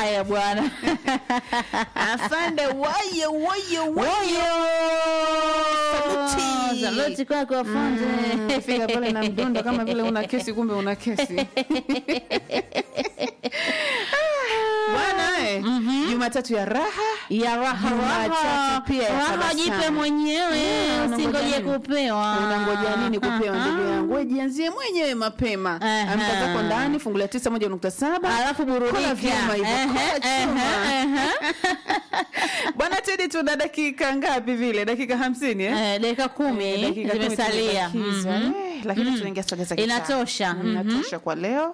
haya bwana afande wayo wayo Woyo! Saluti. Saluti kwako afande. fika pale na mdundo kama vile una kesi kumbe una kesi bwana eh, jumatatu ya raha ya raha Jumatatu raha pia ya raha tabasamu. jipe mwenyewe Mm, usingoje unangoja nini? kupewa unangoja nini kupewa Aha. ndugu yangu we jianzie mwenyewe mapema Aha. amka zako ndani fungulia tisa moja nukta saba alafu Kula burudika vyuma hivyo, Ehe, kula ehe, chuma. ehe. bwana tedi tuna dakika ngapi vile dakika hamsini eh? Eh, dakika Eh, kumi dakika kumi zimesalia tumebakiza. Mhm. Eh, lakini tunaingia soga za kitaa. Inatosha. Mm, inatosha kwa leo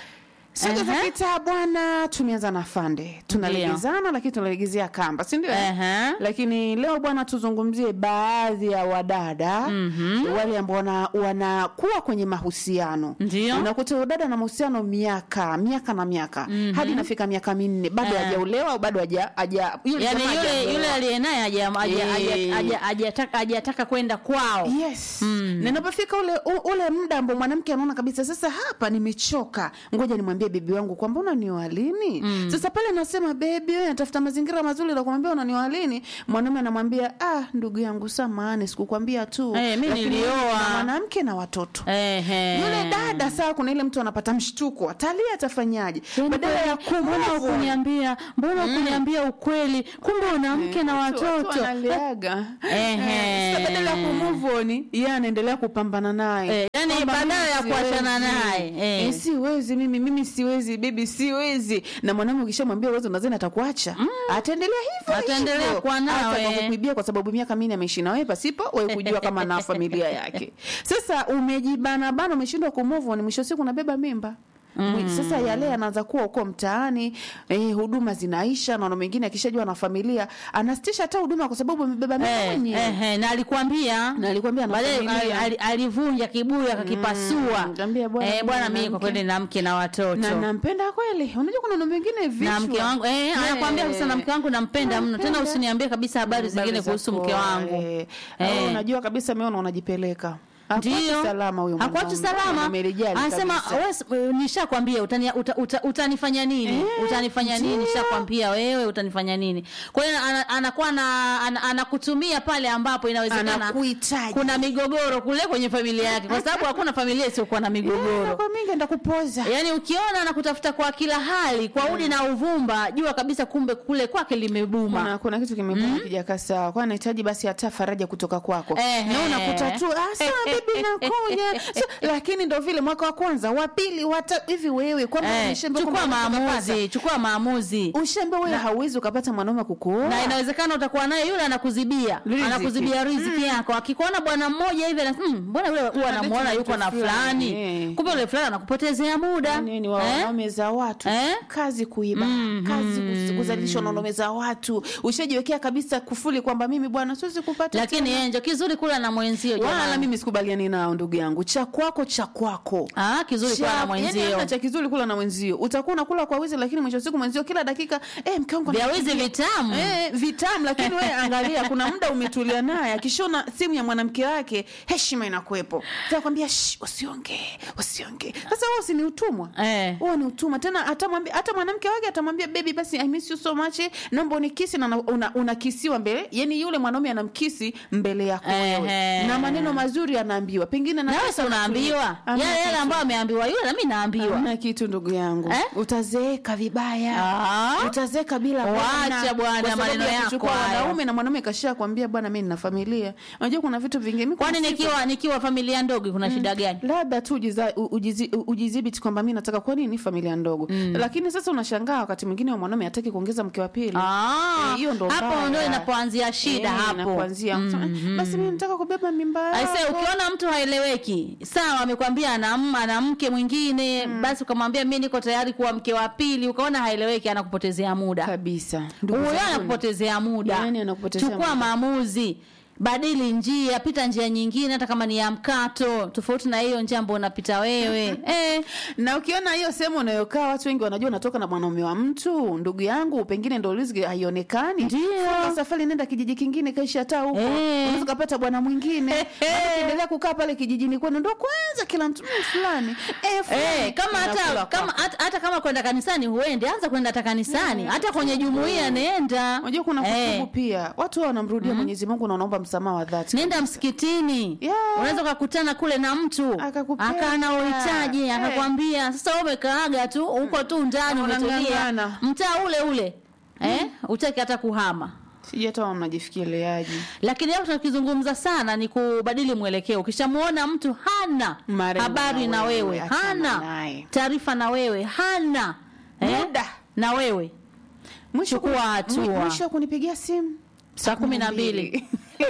soga za Ehe. kitaa bwana tumeanza na fande tunalegezana lakini tunalegezea kamba si ndio Ehe. lakini leo bwana tuzungumzie baadhi ya wadada wale ambao wana- wanakuwa kwenye mahusiano Ndio. unakuta udada na mahusiano miaka miaka na miaka hadi inafika miaka minne bado Eh. hajaolewa au bado haja haja yule yani jamaa yule hajaolewa. yule aliye naye haja- haja- Eh. haja- haja- hajataka hajataka kwenda kwao yes na inapofika ule u- ule muda ambao mwanamke anaona kabisa sasa hapa nimechoka ngoja nimwambie bebi wangu kwamba unanioa lini sasa pale anasema bebi wewe natafuta mazingira mazuri la kumwambia unanioa lini mwanaume anamwambia ah ndugu yangu samahani sikukwambia tu Eh, mi Lakini nilioa. na mwanamke na watoto Ehe. yule dada saa kuna ile mtu anapata mshtuko atalia atafanyaje badala ya mbona kumove on. ukuniambia mbona ukuniambia ukweli kumbe una mke na Watu- watu watoto wanaliaga. Ehe. Eh, sasa badala ya kumove on yeye anaendelea kupambana naye Eh, yani Kwamba badala mimi ya kuachana siwezi. naye, eh. Eh, siwezi mimi mimi siwezi bebi siwezi na mwanaume ukishamwambia uwezo nadhani atakuacha ataendelea hivyo Ataendelea hivyo. kuwa nawe. Hata kwa kukuibia kwa sababu miaka minne ameishi na wewe pasipo wewe kujua kama na familia yake sasa umejibana bana umeshindwa kumove on mwisho wa siku unabeba mimba Mm. Sasa yale yanaanza kuwa huko mtaani eh, huduma zinaisha, naona mwingine akishajua na familia anasitisha hata huduma kwa sababu amebeba mimba Eh, mwenyewe. ehe, na alikwambia Na alikwambia ana baadaye familia. ali- ali- alivunja kibuyu akakipasua Mm, kaambia bwana, Eh, mimi bwana na mimi kwa mke. kweli na mke na watoto na nampenda kweli. Unajua kuna mambo mengine vichwa. na mke wangu eh, anakwambia kabisa na mke wangu nampenda mno tena Nampenda. usiniambie kabisa habari zingine za kuhusu mke kuoa, wangu eh. Eh. Au unajua kabisa ameona unajipeleka. Hakuachi ndio salama huyo hakuachi mwanaume. salama Amelijali anasema kabisa. wewe s- wewe, nishakwambia utani, uta, uta, utanifanya nini Eh, utanifanya nini ndio. nishakwambia wewe utanifanya nini kwa hiyo ana- anakuwa na ana- anakutumia pale ambapo inawezekana Anakuhitaji. kuna migogoro kule kwenye familia yake kwa sababu hakuna familia isiyokuwa na Eh, migogoro kwa mingi enda kupoza. yaani ukiona anakutafuta kwa kila hali kwa udi na uvumba jua kabisa kumbe kule kwake limebuma Kuna, kuna kitu kimebuma kijakaa sawa. Kwa anahitaji basi hata faraja kutoka kwako. Ehe. Na unakuta tu ah sawa bibi nakuja. So, lakini ndo vile mwaka wa kwanza, wa pili, wa tatu hivi wewe kwamba Eh, umeshaambiwa chukua kwamba unataka maamuzi chukua maamuzi kupata. Ushaambiwa wewe hauwezi ukapata mwanaume kukuoa. na inawezekana utakuwa naye yule anakuzibia Riziki. anakuzibia riziki yako akikuona bwana mmoja hivi ana- "Hmm, mbona yule huwa anamuona Anadate yuko mtu na fulani fulani, kumbe yule fulani anakupotezea muda nini wa Eh? wanaume za watu Eh? kazi kuiba kazi kus- kuzalisha wanaume za watu ushajiwekea kabisa kufuli kwamba mimi bwana siwezi kupata lakini tena. enjo kizuri kula na mwenzio wala jamani. mimi sikubaliani nao ndugu yangu cha kwako cha kwako ah kizuri kula na Cha- yaani mwenzio hamna cha kizuri kula na mwenzio utakuwa unakula kwa wizi lakini mwisho wa siku mwenzio kila dakika eh, mke wangu vya wizi anapigia. vitamu Eh, vitamu lakini wewe angalia kuna muda umetulia naye akishona simu ya mwanamke wake heshima inakuwepo takwambia usiongee usiongee sasa huo si ni utumwa Eh. huo ni utumwa tena atamwambia hata mwanamke wake atamwambia baby basi I miss you so much naomba unikisi na una- unakisiwa mbele yani yule mwanaume anamkisi mbele yako wewe Ehe. na maneno mazuri anaambiwa pengine na nawe si pesa unaambiwa Hamna yale yale kitu. ambayo ameambiwa yule nami naambiwa Hamna kitu ndugu yangu Eh? utazeeka vibaya Ah. utazeeka bila Wacha bwana, Kwa sababu maneno ya yako kuchukua hayo. wanaume na mwanaume kasha kwambia bwana mimi nina familia unajua kuna vitu vingine mimi kwani kuna siku- nikiwa nikiwa familia ndogo kuna shida gani labda tu ujiza- u- ujizi- u- ujidhibiti kwamba mi nataka kwa nini familia ndogo lakini sasa unashangaa wakati mwingine wa mwanaume hataki kuongeza mke wa pili Ah, Eh, hiyo ndo hapo mbaya. ndo inapoanzia shida Eh, hapo inapoanzia basi mi nataka kubeba mimba Aise, yako. ukiona mtu haeleweki, sawa, amekwambia ana m- ana mke mwingine, basi ukamwambia mi niko tayari kuwa mke wa pili, ukaona haeleweki, anakupotezea muda kabisa Ndugu huyo, zangu, anakupotezea muda. Yaani anakupotezea Chukua muda. maamuzi. badili njia pita njia nyingine hata kama ni ya mkato tofauti na hiyo njia ambayo unapita wewe eh, na ukiona hiyo sehemu unayokaa watu wengi wanajua unatoka na mwanaume wa mtu ndugu yangu pengine ndo riziki haionekani Ndio. Funga safari nenda kijiji kingine kaisha hata huko Eh. unaweza ukapata bwana mwingine Maana ukiendelea kukaa pale kijijini kwenu ndo kwanza kila mtu "Mm, fulani eh, fulani." Eh, kama hata Unakula kama kwako. hata, hata kama kwenda kanisani huendi anza kwenda hata kanisani hata kwenye jumuiya nenda unajua kuna Eh. kutubu pia watu hao wanamrudia Mwenyezi Mungu na wanaomba msamaha wa dhati nenda msikitini Yeah. unaweza ukakutana kule na mtu Akakupenda. akaa na uhitaji Eh. akakwambia sasa wewe umekaaga tu uko tu ndani Na umetulia unang'ang'ana. mtaa ule ule eh utaki hata kuhama sijui hata wao mnajifikiriaje lakini leo tunakizungumza sana ni kubadili mwelekeo ukishamuona mtu hana Marengo habari na na wewe, wewe achana hana naye. taarifa na wewe hana Muda. na wewe mwisho Chukua kuni- hatua. mwi- mwisho wa kunipigia simu saa kumi na mbili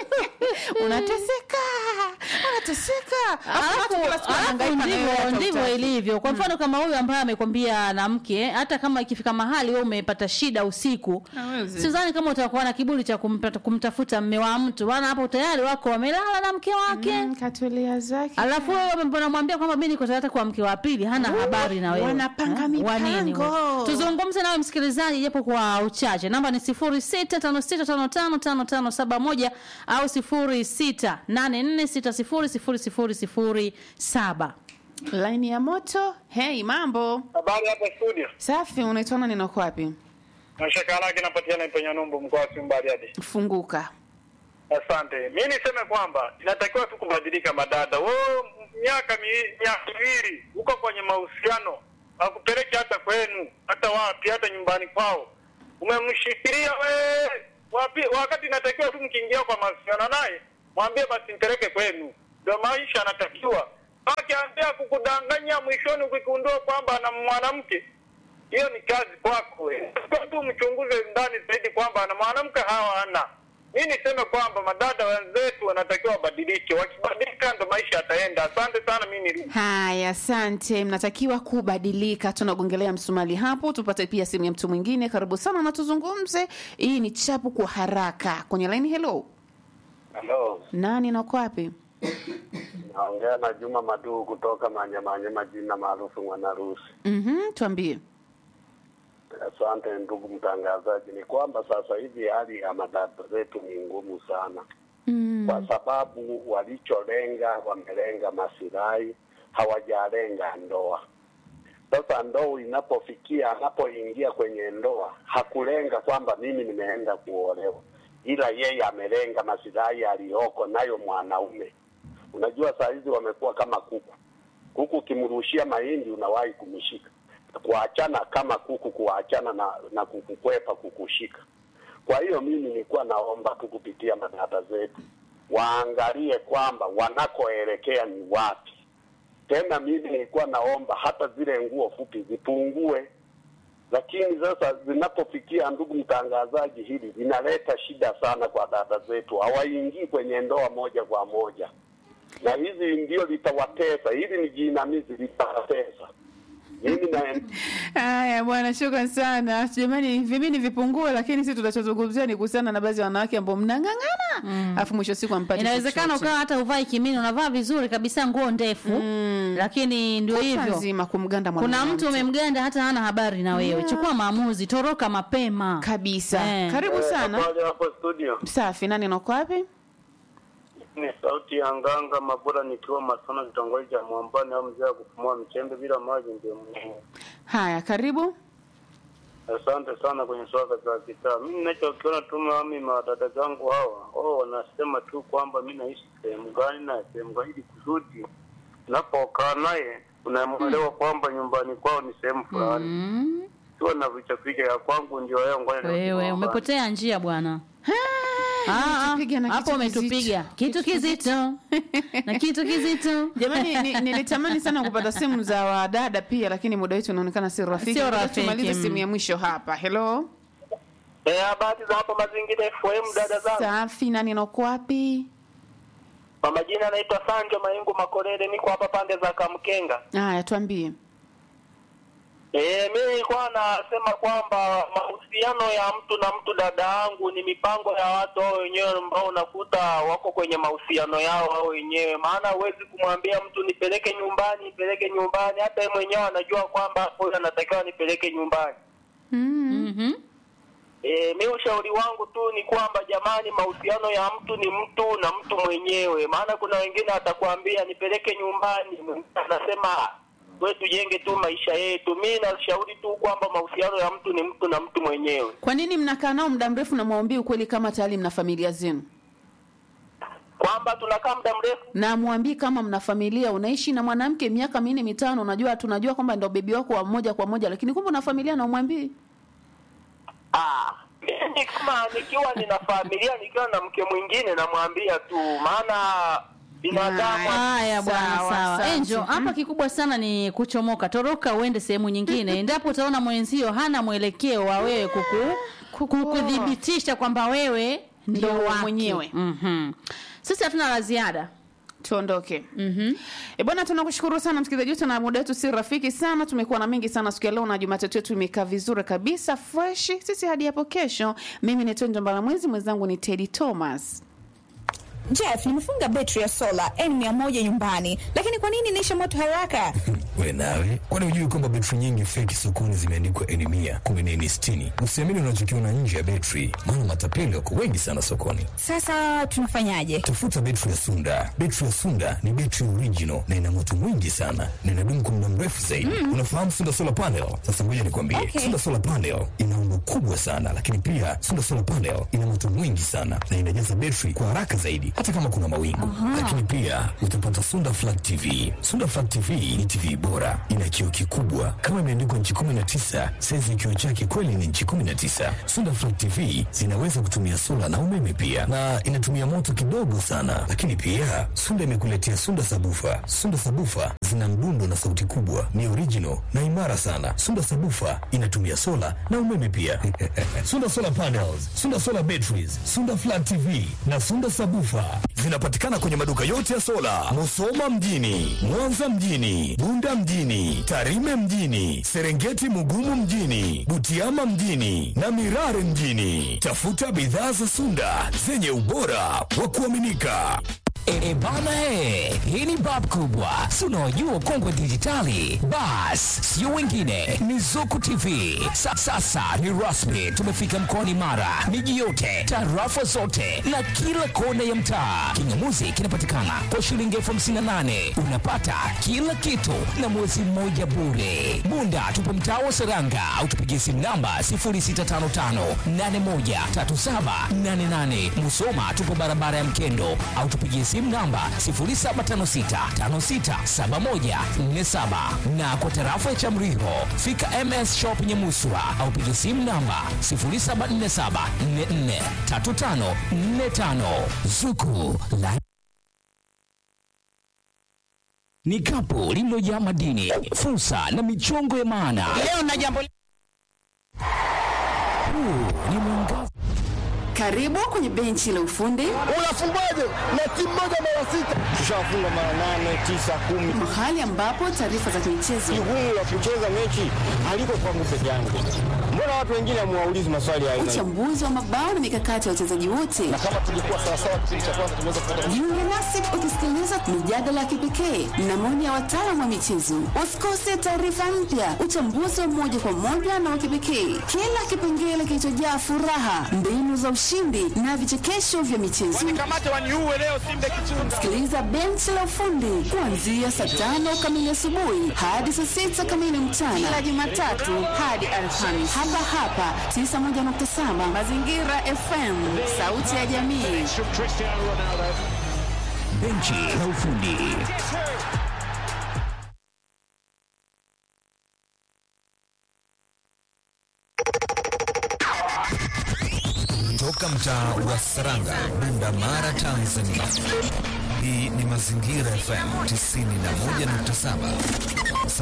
unateseka unateseka Alafu watu kila siku Alafu wanahangaika na wewe ndivyo hata ndivyo hutaki. ilivyo kwa mfano kama huyu ambaye amekwambia na mke hata kama ikifika mahali wewe umepata shida usiku Hawezi. sidhani kama utakuwa na kiburi cha kumpata, kumtafuta mme wa mtu maana hapo tayari wako wamelala na mke wake Mm, katulia zake alafu wewe unamwambia kwamba mi niko tayari kwa mke wa pili hana habari na wewe wanapanga Eh, wa nini mipango. wewe? tuzungumze nawe msikilizaji japo kwa uchache namba ni sifuri sita tano sita tano tano tano tano saba moja au sifuri sita nane nne sita sifuri sifuri sifuri sifuri saba laini ya moto hei mambo Habari hapa studio. safi unaitwa nani na uko wapi Mashaka lake napatikana Ipenya Numbu mkoa wa Simba hadi. funguka Asante. Mimi niseme kwamba inatakiwa tu kubadilika madada. Wewe miaka mi- miaka miwili uko kwenye mahusiano, akupeleke hata kwenu, hata wapi, hata nyumbani kwao. Umemshikilia wewe wapi, wakati inatakiwa tu mkiingia kwa mahusiano naye, mwambie basi mpeleke kwenu. Ndio maisha anatakiwa. Akianzia kukudanganya mwishoni ukigundua kwamba ana mwanamke hiyo ni kazi kwako. Kwa tu mchunguze ndani zaidi kwamba ana mwanamke hawa ana. Mimi niseme kwamba madada wenzetu wanatakiwa wabadilike, wakibadilika ndo maisha yataenda. Asante sana, mimi ni haya asante mnatakiwa kubadilika tunagongelea msumali hapo tupate pia simu ya mtu mwingine karibu sana na tuzungumze hii ni chapu kwa haraka kwenye laini hello Halo, nani na uko wapi naongea na Juma Maduu kutoka Manyamanyama, jina maarufu Mwanarusi. mhm tuambie Asante ndugu mtangazaji. Ni kwamba sasa hivi hali ya madada zetu ni ngumu sana, mm. kwa sababu walicholenga wamelenga masilahi, hawajalenga ndoa. Sasa ndoa inapofikia, anapoingia kwenye ndoa, hakulenga kwamba mimi nimeenda kuolewa, ila yeye amelenga masilahi aliyoko nayo mwanaume. Unajua saa hizi wamekuwa kama kuku. Kuku ukimrushia mahindi unawahi kumshika, kuachana kama kuku, kuachana na, na kukukwepa kukushika. Kwa hiyo mimi nilikuwa naomba tu kupitia madada zetu waangalie kwamba wanakoelekea ni wapi. Tena mimi nilikuwa naomba hata zile nguo fupi zipungue, lakini sasa zinapofikia, ndugu mtangazaji, hili linaleta shida sana kwa dada zetu, hawaingii kwenye ndoa moja kwa moja, na hizi ndio litawatesa. Hili ni jinamizi, litawatesa. Mimi na haya bwana shukran sana jamani vimini vipungue lakini sisi tunachozungumzia ni kuhusiana na baadhi ya wanawake ambao mnang'ang'ana alafu mwisho wa siku ampati inawezekana ukawa hata uvai kimini unavaa vizuri kabisa nguo ndefu Mm. lakini ndio hivyo nzima kumganda kuna mwanamke. mtu umemganda hata hana habari na wewe Yeah. chukua maamuzi toroka mapema kabisa Eh. karibu sana Habari hapo studio. safi nani nako wapi Ni sauti ya nganga Mabura nikiwa Masona kitongoji cha Mwambani au mzee wa kupumua mchembe bila maji ndio muhimu. haya karibu Asante sana kwenye swala za kitaa. Mimi ninachokiona tu mami madada zangu hawa, wao wanasema tu kwamba mimi naishi sehemu gani na sehemu gani, ili kusudi unapokaa naye unamwelewa kwamba nyumbani kwao ni sehemu fulani. mm. Sio na vicha vicha ya kwangu ndio yao, ngoja nirudi wewe nyumbani. umepotea njia bwana Ah, ah, umetupiga na hapo kitu umetupiga kitu kizito na kitu kizito jamani ni- nilitamani sana kupata simu za wadada pia lakini muda wetu unaonekana si rafiki Sio Ngoja rafiki, tumalize mm. simu ya mwisho hapa hello Eh, habari za hapo mazingira FM dada zangu. safi nani nako wapi Kwa majina anaitwa Sanjo Maingu Makorere, niko hapa pande za Kamkenga. haya tuambie Eh, mimi nilikuwa nasema kwamba mahusiano mahusiano ya mtu na mtu, dada yangu, ni mipango ya watu hao wenyewe ambao unakuta wako kwenye mahusiano yao hao wenyewe. Maana huwezi kumwambia mtu nipeleke nyumbani, nipeleke nyumbani, hata yeye mwenyewe anajua kwamba huyu anatakiwa nipeleke nyumbani. Mhm. E, mi ushauri wangu tu ni kwamba jamani, mahusiano ya mtu ni mtu na mtu mwenyewe. Maana kuna wengine atakwambia nipeleke nyumbani, mwingine anasema we tujenge tu maisha yetu. Mi nashauri tu kwamba mahusiano ya mtu ni mtu na mtu mwenyewe. Kwa nini mnakaa nao muda mrefu na mwambie ukweli kama tayari mna familia zenu? Kwamba tunakaa muda mrefu na mwambii kama mna familia, unaishi na mwanamke miaka minne mitano, unajua tunajua kwamba ndo bebi wako wa moja kwa moja, lakini kumbe una familia na umwambii. Ah, mimi kama nikiwa nina familia nikiwa na mke mwingine namwambia tu, maana binadamu Haya bwana, Sawa, sawa. asante. Angel, hapa kikubwa sana ni kuchomoka. Toroka uende sehemu nyingine. Endapo utaona mwenzio hana mwelekeo wa wewe kuku kukudhibitisha kwamba wewe ndio Ndio wake. mwenyewe. Mhm. Sisi hatuna la ziada. tuondoke. mm E bwana, tunakushukuru sana msikilizaji wetu, na muda wetu si rafiki sana. Tumekuwa na mengi sana siku ya leo, na Jumatatu yetu imekaa vizuri kabisa fresh. Sisi hadi hapo kesho. Mimi ni Tonjo Mbalamwezi, mwenzangu ni Teddy Thomas. Jeff, nimefunga betri ya sola N100 nyumbani, lakini kwa nini inaisha moto haraka? We nawe, kwani hujui kwamba betri nyingi feki sokoni zimeandikwa N mia kumi na N sitini? Usiamini unachokiona nje ya betri, maana matapeli wako wengi sana sokoni. Sasa tunafanyaje? Tafuta betri ya Sunda. Betri ya Sunda ni betri original na ina moto mwingi sana na inadumu kwa muda mrefu zaidi. Unafahamu Sunda solar panel? Sasa ngoja nikwambie, Okay. Sunda solar panel ina umbo kubwa sana, lakini pia Sunda solar panel ina moto mwingi sana na inajaza betri kwa haraka zaidi, hata kama kuna mawingu. Lakini pia utapata Sunda flat TV. Sunda flat TV ni TV bora, ina kioo kikubwa kama imeandikwa nchi 19, saizi ya kioo chake kweli ni nchi 19. Sunda flat TV zinaweza kutumia sola na umeme pia, na inatumia moto kidogo sana. Lakini pia Sunda imekuletea Sunda sabufa. Sunda sabufa zina mdundo na sauti kubwa, ni original na imara sana. Sunda sabufa inatumia sola na umeme pia. Sunda solar panels, Sunda solar batteries, Sunda flat TV na Sunda sabufa zinapatikana kwenye maduka yote ya sola, Musoma mjini, Mwanza mjini, Bunda mjini, Tarime mjini, Serengeti Mugumu mjini, Butiama mjini na Mirare mjini. Tafuta bidhaa za Sunda zenye ubora wa kuaminika. E, e bana e, hii ni bab kubwa, si unaojua kongwe dijitali. Bas, sio wengine, ni Zuku TV. Sa, sasa ni rasmi, tumefika mkoani Mara, miji yote, tarafa zote na kila kona ya mtaa. Kingamuzi kinapatikana kwa shilingi elfu hamsini na nane unapata kila kitu na mwezi mmoja bure. Bunda tupo mtaa wa Seranga au tupigie simu namba 0655813788. Musoma tupo barabara ya Mkendo au tupigie simu namba 0756567147 na kwa tarafa ya Chamriho fika MS Shop Nyamuswa au pigie simu namba 0747443545 Zuku la ni kapu lililojaa madini, fursa na michongo ya maana. Leo na jambo Huu ni mwangaza karibu kwenye benchi la ufundi, Unafungwaje na timu moja mara sita? Tushafunga mara nane, tisa, kumi. mahali ambapo taarifa za michezo, Jukumu la kucheza mechi haliko kwangu peke yangu. Mbona watu wengine hamuwaulizi maswali ya aina hii? uchambuzi wa mabao na mikakati ya wachezaji wote. Kama tulikuwa sawasawa kipindi cha kwanza tunaweza kupata Jiunge nasi ukisikiliza mijadala ya kipekee na maoni ya wataalamu wa michezo. Usikose taarifa mpya, uchambuzi wa moja kwa moja na wa kipekee, kila kipengele kilichojaa furaha, mbinu za ushindi na vichekesho vya michezo. Sikiliza benchi la ufundi kuanzia saa tano kamili asubuhi hadi saa sita kamili mchana, kila Jumatatu hadi Alhamisi, hapa hapa 91.7 Mazingira FM, sauti ya jamii. benchi la ufundi. Toka mtaa wa Saranga, Bunda Mara, Tanzania. Hii ni Mazingira FM 91.7.